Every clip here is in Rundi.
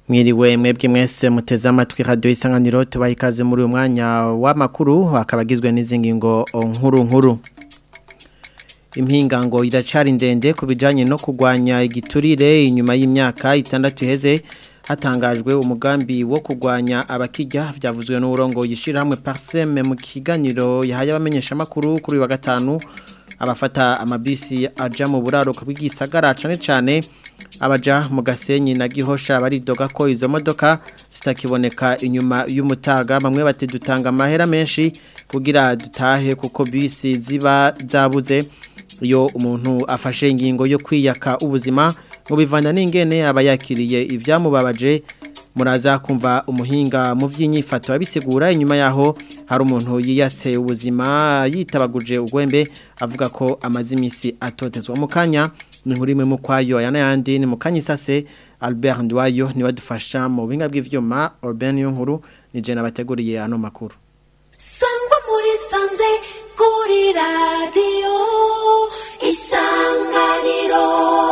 Mwiriwe mwebwe mwese muteze amatwi radio isanganiro tubaha ikaze muri uyu mwanya w'amakuru akaba agizwe n'izingingo nkuru nkuru impingango iracari ndende ku bijanye no kurwanya igiturire inyuma y'imyaka itandatu iheze hatangajwe umugambi wo kurwanya abakijya byavuzwe n'uburongo yishira hamwe parseme mu kiganiro yahaye abamenyesha makuru kuri wa gatanu abafata amabisi aja mu buraro bw'igisagara cane cane abaja mu gasenyi na gihosha baridoga ko izo modoka zitakiboneka inyuma y'umutaga bamwe bati dutanga amahera menshi kugira dutahe kuko bisi ziba zabuze iyo umuntu afashe ingingo yo kwiyaka ubuzima ngo bivana n'ingene aba yakiriye ibyamubabaje muraza kumva umuhinga mu by'inyifato abisigura inyuma yaho hari umuntu yiyatse ubuzima yitabaguje ugwembe avuga ko amaze iminsi atotezwa mu kanya ni nkuri imwe mu kwayo aya n'ayandi ni mu kanya isase albert ndwayo niwe adufasha mu buhinga bw'ibyuma urbain yo nkuru ni jena bateguriye ano makuru sangwa muri sanze kuri radiyo isanganiro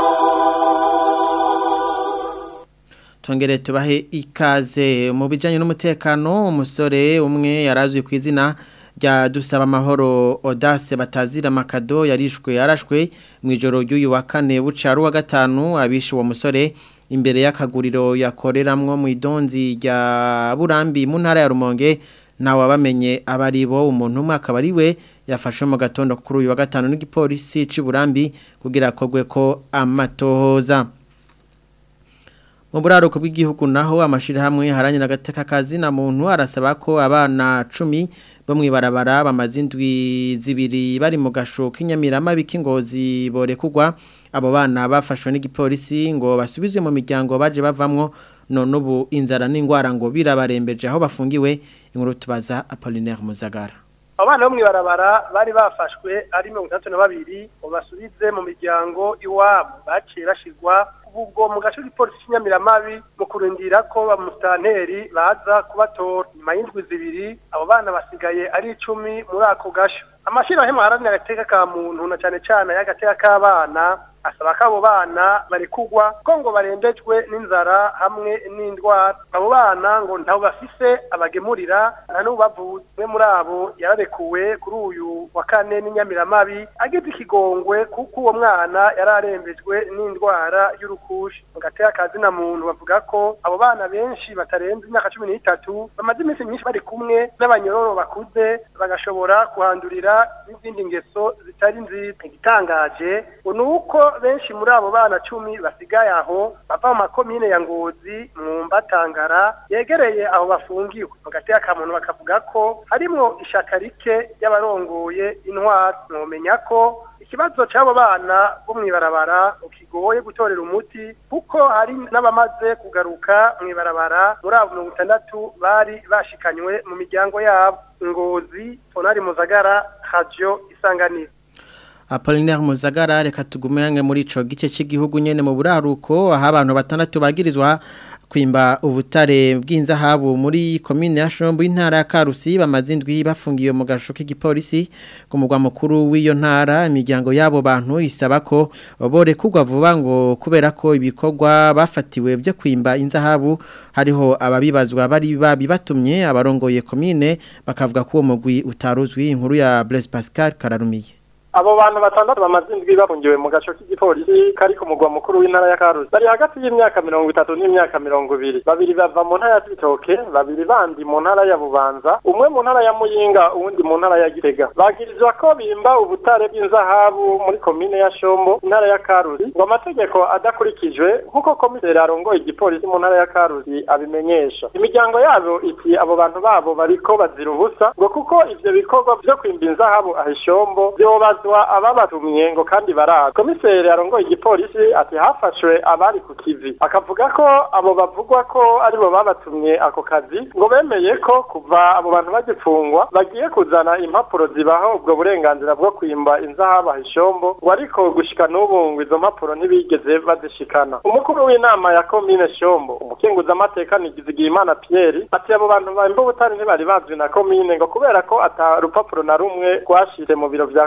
Tongere tubahe ikaze mu bijanye n'umutekano umusore umwe yarazwi ku izina rya dusaba amahoro Audace batazira makado yarishwe yarashwe mu ijoro ry'uyu wa kane bucaru wa gatanu abishe uwo musore imbere y'akaguriro yakoreramwo mu idonzi rya Burambi mu ntara ya Rumonge nawe wabamenye abari bo umuntu umwe akaba ari we yafashe mu gatondo kuri uyu wa gatanu n'igipolisi cy'u Burambi kugira akogwe ko amatohoza mu buraruko bw'igihugu naho amashirahamwe haranye agateka kazi na muntu arasaba ko abana 10 bo mwibarabara bamaze indwi zibiri bari mu gasho k'inyamirama bikingozi borekugwa abo bana bafashwe n'igipolisi ngo basubizwe mu miryango baje bavamwo none ubu inzara n'ingwara ngo birabarembeje aho bafungiwe inkuru tubaza Apollinaire Muzagara abana bo mwibarabara bari bafashwe ari mirongo itandatu na babiri ngo basubize mu miryango iwabo baciye bashirwa ubwo mu gace k'ipolisi cy'inyamiramabi mu kurindira ko bamusitanteri baza kubatora nyuma y'indwi zibiri abo bana basigaye ari icumi muri ako gasho amashyirahamwe aharanira agateka ka muntu na cyane cyane y'agateka k'abana asaba ko abo bana barekugwa ko ngo barembejwe n'inzara hamwe n'indwara abo bana ngo ntabo bafise abagemurira nta n'ubavuze umwe muri abo yararekuwe kuri uyu wa kane n'inyamiramabi agize ikigongwe kuko uwo mwana yari arembejwe n'indwara y'urukushi mu gateka kazi na muntu bavuga ko abo bana benshi batarenze imyaka cumi n'itatu bamaze iminsi myinshi bari kumwe n'abanyororo bakuze bagashobora kuhandurira n'izindi ngeso zitari nziza igitangaje ngo ni uko benshi muri abo bana cumi basigaye aho bava mu makomine ya ngozi mwumba tangara yegereye aho bafungiwe mu gateka ka muntu bakavuga ko harimwo ishaka rike ry'abarongoye intwaro mwomenya ko ikibazo cy'abo bana bo mwibarabara kigoye gutorera umuti kuko hari n'abamaze kugaruka mwibarabara muri abo mirongo itandatu bari bashikanywe mu miryango yabo ngozi tonari muzagara radio isanganiro Apollinaire Muzagara reka tugume yange muri ico gice cy'igihugu nyene mu buraruko aho abantu batandatu bagirizwa kwimba ubutare bw'inzahabu muri komine ya Shombo intara ya Karusi bamaze indwi bafungiye mu gasho k'igipolisi ku mugwa mukuru w'iyo ntara imiryango yabo bantu isaba ko bore kugwa vuba ngo kubera ko ibikorwa bafatiwe byo kwimba inzahabu hariho ababibazwa bari babibatumye abarongoye komine bakavuga ko uwo mugwi utaruzwi inkuru ya Blaise Pascal Kararumiye abo bantu batandatu bamaze indwi bafungiwe mu gaco k'igipolisi kari ku mugwa mukuru w'intara ya Karusi bari hagati y'imyaka mirongo itatu n'imyaka mirongo ibiri babiri bava mu ntara ya Cibitoke babiri bandi mu ntara ya Bubanza umwe mu ntara ya Muyinga uwundi mu ntara ya Gitega bagirizwa ko bimba ubutare bw'inzahabu muri komine ya Shombo intara ya Karusi ngo amategeko adakurikijwe nk'uko komiseri arongoye igipolisi mu ntara ya Karusi abimenyesha imiryango yabo iti abo bantu babo bariko bazira ubusa ngo kuko ivyo bikorwa vyo kwimba inzahabu ahishombo vyobaza babazwa ababatumye ngo kandi baraza komiseri arongoye igipolisi ati hafashwe abari ku kivi akavuga ko abo bavugwa ko aribo babatumye ako kazi ngo bemeye ko kuva abo bantu bagipfungwa bagiye kuzana impapuro zibaho ubwo burenganzira bwo kwimba inzahabu ahishombo ngo ariko gushika n'ubu ngo izo mpapuro ntibigeze bazishikana umukuru w'inama ya komine shombo umukenguzamateka nigizigiyimana pierre ati abo bantu bamba ubutari ntibari bazwi na komine ngo kubera ko ata rupapuro na rumwe rwashire mu biro vya komine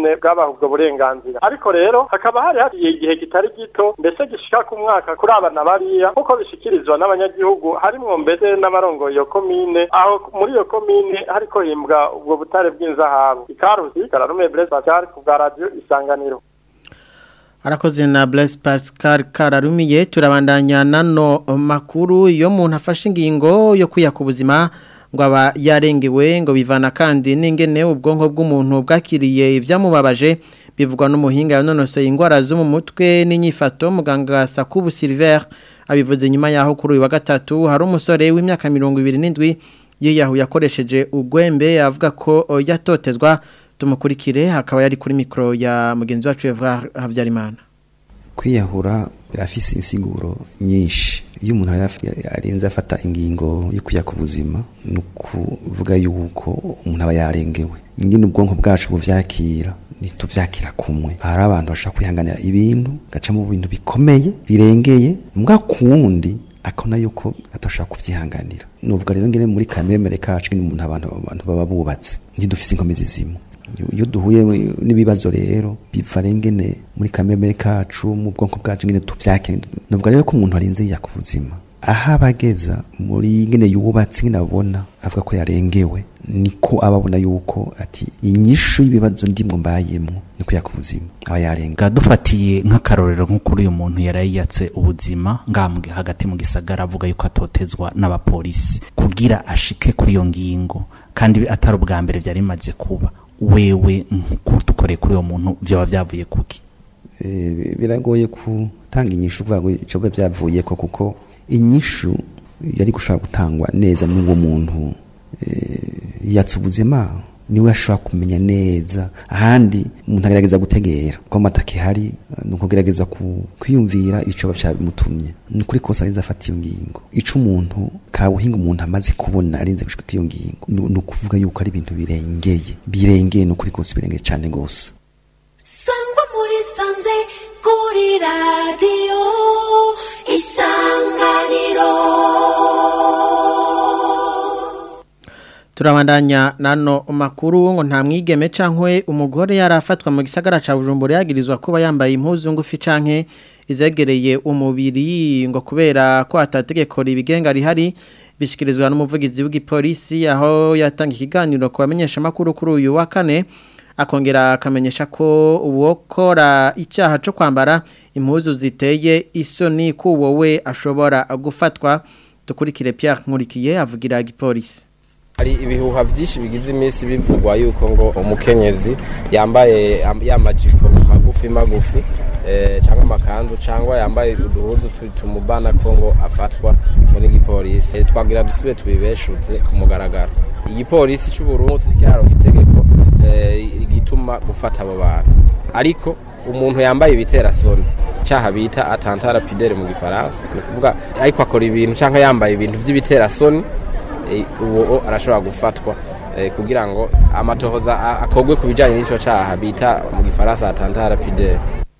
komine bwabaha ubwo burenganzira ariko rero hakaba hari hariye igihe kitari gito mbese gishika ku mwaka kuri abana bariya nk'uko bishikirizwa n'abanyagihugu harimwo mbese n'abarongoye iyo komine aho muri iyo komine hariko himbwa ubwo butare bw'inzahabu ikarusi kararume Blaise Pascal ku bwa radio isanganiro Arakoze na Blaise Pascal Kararumiye turabandanya nano makuru iyo umuntu afashe ingingo yo kwiya ku buzima ngo aba yarengewe ngo bivana kandi n'ingene ubwonko bw'umuntu bwakiriye ibyamubabaje bivugwa n'umuhinga yanonosoye indwara zo mu mutwe n'inyifato muganga Sakubu Silver abivuze nyuma yaho kuri uyu wa gatatu hari umusore w'imyaka 27 yiyahu yakoresheje ugwembe avuga ko yatotezwa tumukurikire hakaba yari kuri mikro ya mugenzi wacu Evra Havyarimana kwiyahura birafise insiguro nyinshi iyo umuntu arenze afata ingingo yo kujya ku buzima ni ukuvuga yuko umuntu aba yarengewe nyine ubwonko bwacu buvyakira ntituvyakira kumwe hari abantu bashobora kwihanganira ibintu gaca mu bintu bikomeye birengeye mbwa kuwundi akona yuko atashaka kuvyihanganira nuvuga rero ngene muri kamemere kacu ni umuntu abantu abantu baba bubatse ntidufise inkomezi zimwe iyo duhuye n'ibibazo rero biva rengene muri kamemere kacu mu bwonko bwacu ngene tuvyake nuvuga rero ko umuntu arinze yaka ubuzima aho abageza muri ngene yubatse ngene abona avuga ko yarengewe niko ababona yuko ati inyishu y'ibibazo ndimwo mbayemwo ni kuyaka ubuzima aba yarenga dufatiye nk'akarorero nk'ukuri uyu muntu yarayiyatse ubuzima ngambwe hagati mu gisagara avuga yuko atotezwa n'abapolisi kugira ashike kuri iyo ngingo kandi atari ubwa mbere byari bimaze kuba wewe dukoreye kuri uwo muntu byaba byavuye kuki biragoye gutanga inyishu kuvuga ngo icyo byavuye ko kuko inyishu yari gushobora gutangwa neza n'uwo muntu yatse ubuzima niwe ashobora kumenya neza ahandi umuntu agerageza gutegera ko amataka ihari ni ukugerageza kwiyumvira ibicoba byabimutumye ni ukuri kose arinze afata iyo ngingo ico umuntu kabuhinga umuntu amaze kubona arinze gushika iyo ngingo ni ukuvuga yuko ari ibintu birengeye birengeye ni ukuri kose birengeye cane gose sangwa muri sanze kuri radiyo isanganiro turabandanya nano makuru ngo nta mwigeme cankwe umugore yarafatwa mu gisagara ca Bujumbura yagirizwa kuba yambaye impuzu ngufi canke izegereye umubiri ngo kubera ko atategeko ribigenga rihari bishikirizwa n'umuvugizi w'igipolisi aho yatanga ikiganiro ku bamenyesha makuru kuri uyu wa kane akongera akamenyesha ko uwokora icyaha cyo kwambara impuzu ziteye isoni ko wowe ashobora gufatwa dukurikire Pierre Nkurikiye avugira igipolisi hari ibihuha byinshi bigize iminsi bivugwa yuko ngo umukenyezi yambaye yamajipo magufi magufi cyangwa amakanzu cyangwa yambaye uduhuzu tumubana ko ngo afatwa muri gipolisi twagira dusube tubibeshuze ku mugaragaro igipolisi cy'uburundi kiraronka itegeko rigituma gufata abo bantu ariko umuntu yambaye ibiterasoni cyaha bita atantara pidere mu gifaransa ni ukuvuga ariko akora ibintu cyangwa yambaye ibintu by'ibiterasoni uwo arashobora gufatwa kugira ngo amatohoza akogwe ku bijyanye n'icyo cyaha bita mu gifaransa atantara pidere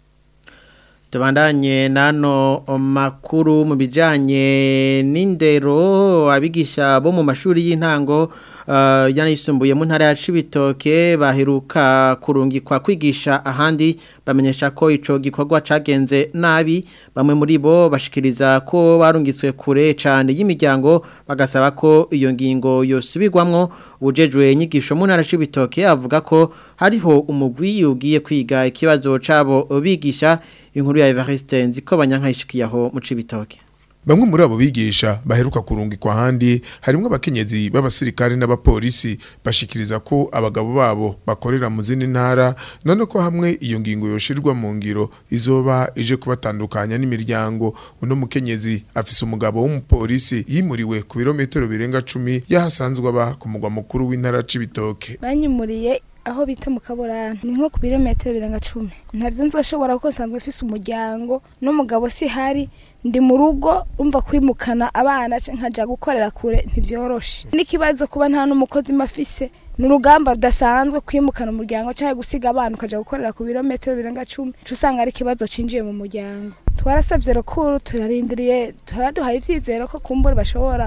tubandanye nano makuru mu bijyanye n'indero abigisha bo mu mashuri y'intango yanayisumbuye mu ntara ya Cibitoke baheruka kurungikwa kwigisha ahandi bamenyesha ko ico gikorwa cagenze nabi bamwe muri bo bashikiriza ko barungitswe kure cyane y'imiryango bagasaba ko iyo ngingo yosubirwamwo ubujejwe inyigisho mu ntara ya Cibitoke avuga ko hariho umugwi ugiye kwiga ikibazo cabo bigisha inkuru ya Evariste nziko banyankayishikiyaho mu Cibitoke Bamwe muri abo bigisha baheruka kurungikwa handi harimo abakenyezi b'abasirikare n'abapolisi bashikiriza ko abagabo babo bakorera mu zindi ntara none ko hamwe iyo ngingo yoshirwa mu ngiro izoba ije kubatandukanya n'imiryango uno mukenyezi afise umugabo w'umupolisi yimuriwe ku birometero birenga 10 yahasanzwe aba ku mugwa mukuru w'intara c'ibitoke banyimuriye aho bita mu kaburana ni nko ku birometero birenga cumi ntabyo nzoshobora kuko nsanzwe mfise umuryango n'umugabo si hari ndi mu rugo umva kwimukana abana nkajya gukorera kure ntibyoroshe n'ikibazo kuba nta n'umukozi mafise ni urugamba rudasanzwe kwimukana umuryango cyangwa gusiga abana ukajya gukorera ku birometero birenga cumi usanga ari ikibazo cinjiye mu muryango twarasabye rukuru turarindiriye turaduhaye ibyizero ko kumbura bashobora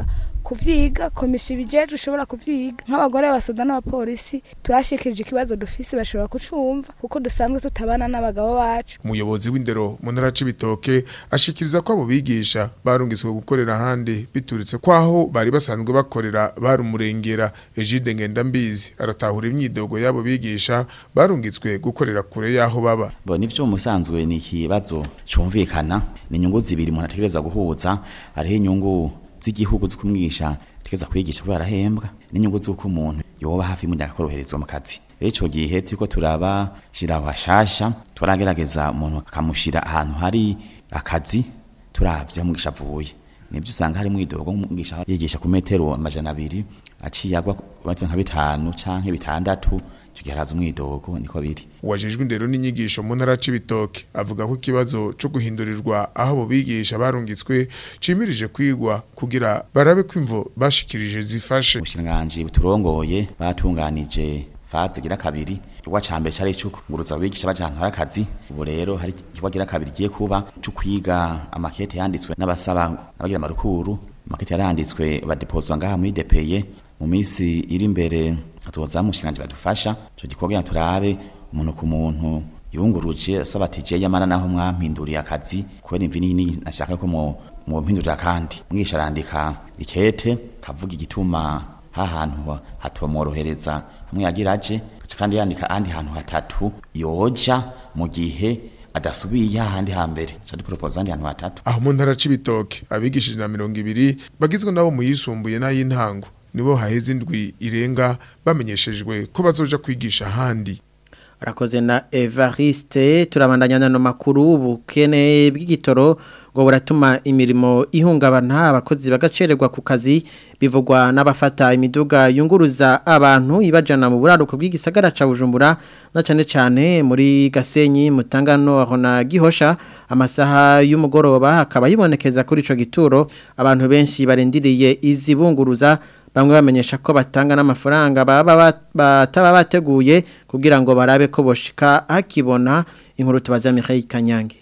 kuvyiga komisiyo ibijeje ushobora kuvyiga nk'abagore basoda n'abapolisi turashikirije ikibazo dufise bashobora kucumva kuko dusanzwe tutabana n'abagabo bacu umuyobozi w'indero mu ntara c'ibitoke ashikiriza ko abo bigisha barungiswe gukorera ahandi bituritse kwaho bari basanzwe bakorera bari umurengera Egide Ngendambizi aratahura imyidogo y'abo bigisha barungitswe gukorera kure y'aho baba bo nivyo musanzwe ni ikibazo cumvikana ni inyungu zibiri umuntu ategereza guhuza hariho inyungu z'igihugu zo kumwigisha ategereza kwigisha kubera arahembwa n'inyungu z'uko umuntu yoba hafi y'umunyaka akoroherezwa mu kazi rero ico gihe turiko turaba shira hashasha turagerageza umuntu akamushira ahantu hari akazi turavye aho umwigisha avuye nibyo usanga hari mwidogo umwigisha yigisha ku metero amajana abiri aciye agwa batwe nka bitanu canke bitandatu icyo gihe haraza umwidogo niko biri uwajejwe indero n'inyigisho mu ntara c'ibitoke avuga ko ikibazo co guhindurirwa aho abo bigisha barungitswe cimirije kwigwa kugira barabe ko imvo bashikirije zifashe ubushikiranganji buturongoye batunganije faze gira kabiri Igikorwa ca mbere cari ico kunguruza abigisha baja ahantu hari akazi ubu rero hari igikorwa gira kabiri giye kuba co kwiga amakete yanditswe n'abasaba n'abagira amarukuru amakete yaranditswe badepozwa ngaha muri depeye mu minsi iri imbere hatuza mushikiranje badufasha ico gikorwa kugira turabe umuntu ku muntu yunguruje asaba ati je yamara naho mwampinduriye akazi kubera imvi nini nashaka ko mu mu mpindurira kandi mwisha arandika ikete kavuga igituma hahantu hatomorohereza hamwe yagira aje kandi yandika andi hantu hatatu yoja mu gihe adasubiye ahandi hambere cyo dupropose andi hantu hatatu aho mu ntara c'ibitoke abigishije na mirongo ibiri bagizwe nabo mu yisumbuye n'ay'intango nibo haheze indwi irenga bamenyeshejwe ko bazoja kwigisha ahandi arakoze na Evariste turabandanya nano makuru ubukene bw'igitoro ngo buratuma imirimo ihungabana abakozi bagacererwa ku kazi bivugwa n'abafata imiduga yunguruza abantu ibajana mu buraruko bw'igisagara ca Bujumbura na cane cane muri Gasenyi mutangano aho na Gihosha amasaha y'umugoroba hakaba yibonekeza kuri ico gituro abantu benshi barindiriye izibunguruza bamwe bamenyesha ko batanga n'amafaranga baba bataba bateguye kugira ngo barabe ko boshika hakibona inkuru tubaza Mikhail Kanyange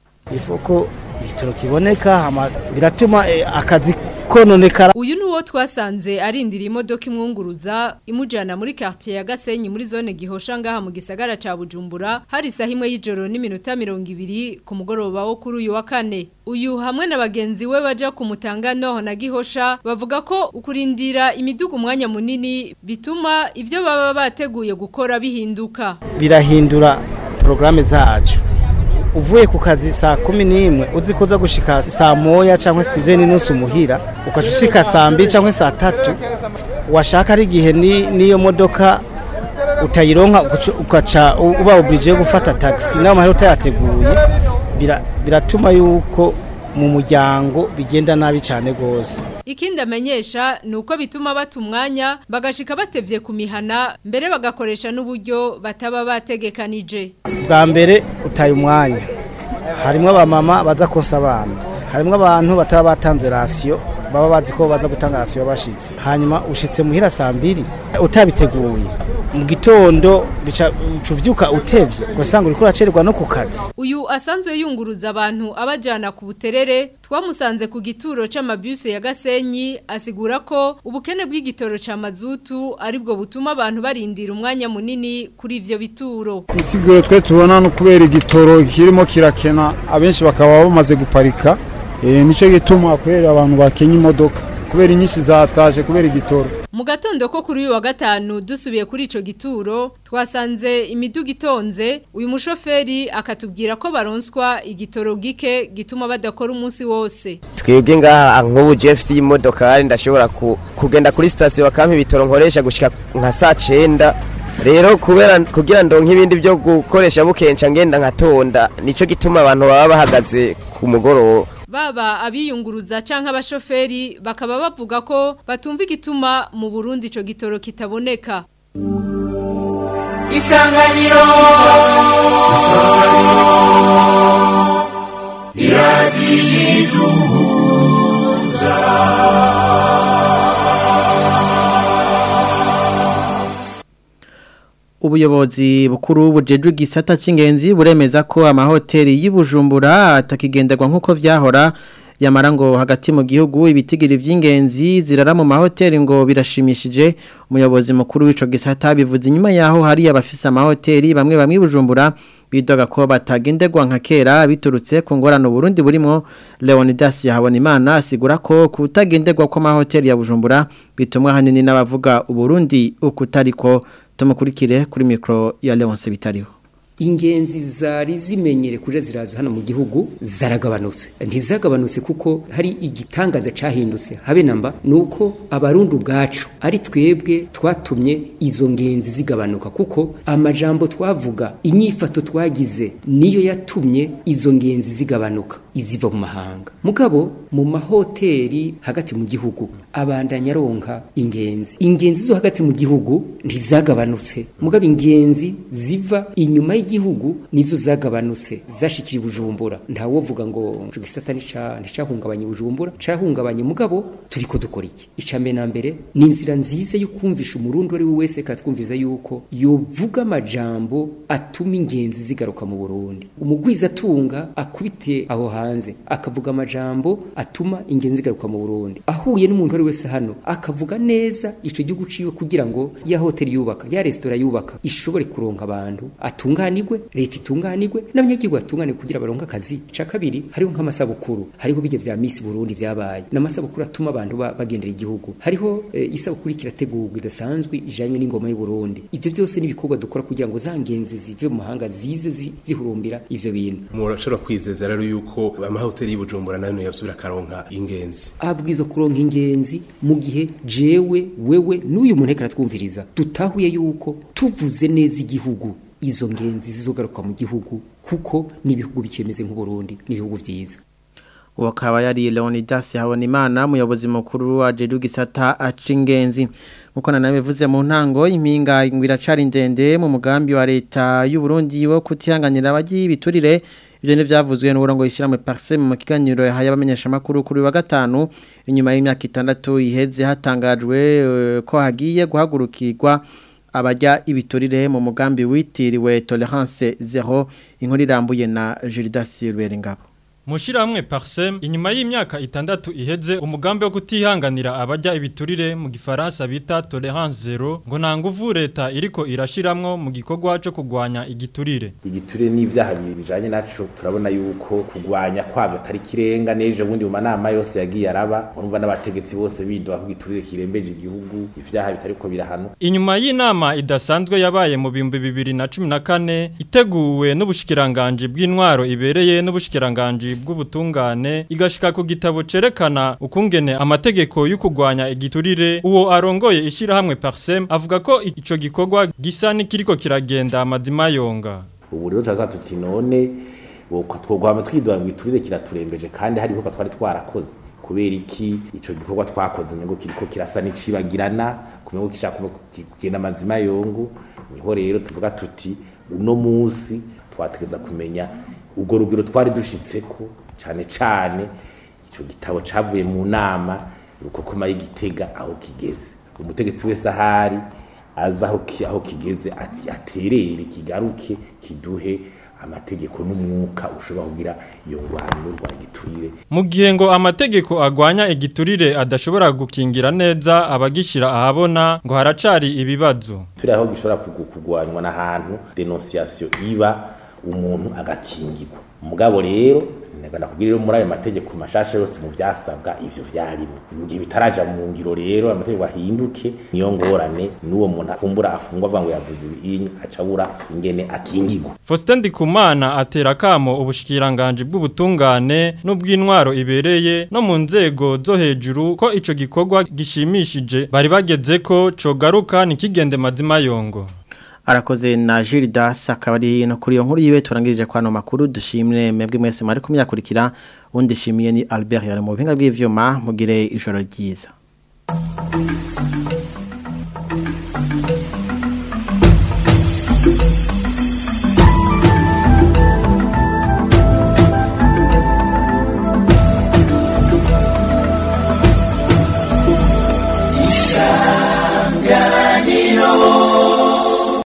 ifuko bitoro kiboneka biratuma eh, akazi kononekara uyu ni uwo twasanze arindira imodoka imwunguruza imujyana muri quartier ya Gasenyi muri zone gihosha ngaha mu gisagara ca Bujumbura hari isaha imwe y'ijoro n'iminota mirongo ibiri ku mugoroba wo kuri uyu wa kane uyu hamwe na bagenzi we baja ku mutangano na gihosha bavuga ko ukurindira imiduga umwanya munini bituma ivyo baba bateguye gukora bihinduka birahindura porogaramu zacu uvuye ku kazi saa kumi n'imwe uzi ko uza gushika saa moya cyangwa se zeni n'usu muhira ukaca ushika saa mbiri cyangwa saa tatu washaka ari igihe n'iyo modoka utayironka ukaca uba oblige yo gufata taxi nawe mahera utayateguye biratuma yuko mu muryango bigenda nabi cyane rwose ikindi amenyesha ni uko bituma bata umwanya bagashika batevye ku mihana mbere bagakoresha n'uburyo bataba bategekanije bwa mbere utaye umwanya harimo abamama baza konsa abana harimo abantu bataba batanze rasiyo baba bazi ko baza gutanga rasiyo bashitse hanyuma ushitse muhira saa mbiri utabiteguye mu gitondo bica uvyuka utevye ugasanga uriko uracererwa no ku kazi uyu asanzwe yunguruza abantu abajana ku buterere twamusanze ku gituro c'amabuse ya Gasenyi asigura ko ubukene bw'igitoro ca mazutu aribwo butuma abantu barindira umwanya munini kuri ivyo bituro kusiguro twe tubona no kubera igitoro kirimo kirakena abenshi bakaba bamaze guparika e, nico gituma kubera abantu bakenya imodoka kubera inyinshi zataje kubera igitoro mu gatondo ko kuri uyu wa gatanu dusubiye kuri ico gituro twasanze imiduga itonze uyu mushoferi akatubwira ko baronswa igitoro gike gituma badakora umunsi wose twebwe ngaha nk'ubu jeff y'imodokari ndashobora kugenda kuri sitasiyo bakampa ibitoro nkoresha gushika nka saa cenda rero kubera kugira ndonke ibindi byo gukoresha bukenca ngenda nkatonda nico gituma abantu baba bahagaze ku mugoroba baba abiyunguruza canke abashoferi bakaba bavuga ko batumva igituma mu Burundi ico gitoro kitaboneka Isanganiro Iradiduza ubuyobozi bukuru bujejwe igisata cy'ingenzi buremeza ko amahoteli y'Ibujumbura atakigenderwa nk'uko vyahora yamara ngo hagati mu gihugu ibitigiri vy'ingenzi zirara mu mahoteli ngo birashimishije umuyobozi mukuru w'ico gisata bivuze inyuma yaho hari abafise amahoteli bamwe bamwe bujumbura bidoga ko batagendegwa nka kera biturutse ku ngorano Burundi burimo Leonidas Yahabonimana asigura ko kutagendegwa kwa mahoteli ya Bujumbura bitumwa hanini n'abavuga uburundi ukutariko tumukurikire kuri micro ya Leonce bitariho ingenzi zari zimenyere kuja ziraza hano mu gihugu zaragabanutse ntizagabanutse kuko hari igitangaza cahindutse habe namba nuko abarundi ubwacu ari twebwe twatumye izo ngenzi zigabanuka kuko amajambo twavuga inyifato twagize niyo yatumye izo ngenzi zigabanuka iziva mu mahanga mugabo mu mahoteli hagati mu gihugu abandanya ronka ingenzi ingenzi zo hagati mu gihugu ntizagabanutse mugabo ingenzi ziva inyuma y'igihugu nizo zagabanutse zashikira bujumbura ntawovuga ngo ico gisata nica nicahungabanye bujumbura cahungabanye mugabo turiko dukora iki icambe na mbere ni inzira nziza yo kumvisha umurundi ari we wese katwumviza yuko yovuga amajambo atuma ingenzi zigaruka mu Burundi umugwiza atunga akubite aho hanze akavuga amajambo atuma ingenzi zigaruka mu Burundi ahuye n'umuntu ari wese hano akavuga neza ico gihugu ciwe kugira ngo ya hoteli yubaka ya restaurant yubaka ishobore kuronka abantu atunganirwe leta itunganirwe n'abanyagihugu batunganirwe kugira baronke akazi ca kabiri hariho nk'amasabukuru hariho bijya vya Miss Burundi vyabaye n'amasabukuru atuma abantu ba- bagendera igihugu hariho eh, isabukuru kirategurwa idasanzwe ijanye n'ingoma y'u Burundi ivyo byose n'ibikorwa dukora kugira ngo zangenzi zive mu mahanga zize zi- zihurumbira ivyo bintu murashobora kwizeza rero yuko amahoteli y'ubujumbura nayo yasubira akaronka ingenzi abwizo kuronka ingenzi mu gihe jewe wewe n'uyu muntu ariko aratwumviriza dutahuye yuko tuvuze neza igihugu izo ngenzi zizogaruka mu gihugu kuko n'ibihugu bikemeze nk'uburundi n'ibihugu vyiza uwo akaba yari Leonidas Habonimana umuyobozi mukuru wa Jedu Gisata acingenzi nkuko nanabivuze mu ntango impinga ngwiracari ndende mu mugambi wa leta y'u Burundi wo kutihanganira abagiye biturire ibyo ni byavuzwe n'uburongo yishyirahamwe Parsem mu kiganiro yahaye abamenyesha makuru kuri wa gatanu inyuma y'imyaka itandatu iheze hatangajwe eh, ko hagiye guhagurukirwa abajya ibiturire mu mugambi witiriwe Tolerance Zero inkuru irambuye na Gildas Ruberengabo Mushirahamwe Parsem inyuma y'imyaka itandatu iheze umugambi wo kutihanganira abajya ibiturire mu gifaransa bita tolerance zero ngo nta nguvu leta iriko irashiramwo mu gikorwa cyo kugwanya igiturire igiturire n'ibyaha bibiri bijanye naco turabona yuko kugwanya kwabyo atari kirenga neje bundi mu manama yose yagiye araba urumva n'abategetsi bose bidoha ko igiturire kirembeje igihugu ivyaha bitariko birahano Inyuma y'inama idasanzwe yabaye mu bihumbi bibiri na cumi na kane iteguwe n'ubushikiranganje bw'intwaro ibereye n'ubushikiranganje bw'ubutungane igashika ku gitabo cerekana ukungene amategeko yo kugwanya igiturire uwo arongoye ishirahamwe Parsem avuga ko ico gikorwa gisa n'ikiriko kiragenda amazima yonga ubu rero turaza tuti none twogwama twidoha ngo iturire kiraturembeje kandi hari ibikorwa twari twarakoze kubera iki ico gikorwa twakoze ngo kiriko kirasa n'icibagirana kumenya ko gishaka kugenda amazima yongo niho rero tuvuga tuti uno munsi twategeza kumenya ubwo rugero twari dushitseko cane cane ico gitabo cavuye mu nama rukokoma y'igitega aho kigeze umutegetsi wese ahari aza aho ki- aho kigeze ati aterere kigaruke kiduhe amategeko n'umwuka ushobora kugira iyo ngwano n'urwanya igiturire Mu gihe ngo amategeko agwanya igiturire adashobora gukingira neza abagishira ahabona ngo haracari ibibazo turi aho gishobora kugu- kugwanywa n'ahantu denunciation iba umuntu agakingirwa mugabo rero ndagana kugira rero muri ayo mategeko mashasha yose mu vyasabwa ivyo vyarimo mu gihe bitaraja mu ngiro rero amategeko ahinduke niyo ngorane n'uwo muntu akumbura afungwa avuga ngo yavuze ibinyi acabura ingene akingirwa Faustin Ndikumana atera kamo ubushikiranganje bw'ubutungane n'ubw'intwaro ibereye no mu nzego zo hejuru ko ico gikorwa gishimishije bari bageze ko cogaruka nikigende mazima yongo arakoze na Gildas akaba ari no kuri iyo nkuru yiwe turangirije kwano makuru dushimire mwebwe mwese mwari kumyakurikira undi shimiye ni Albert yari mu buhinga bw'ivyuma mugire ijoro ryiza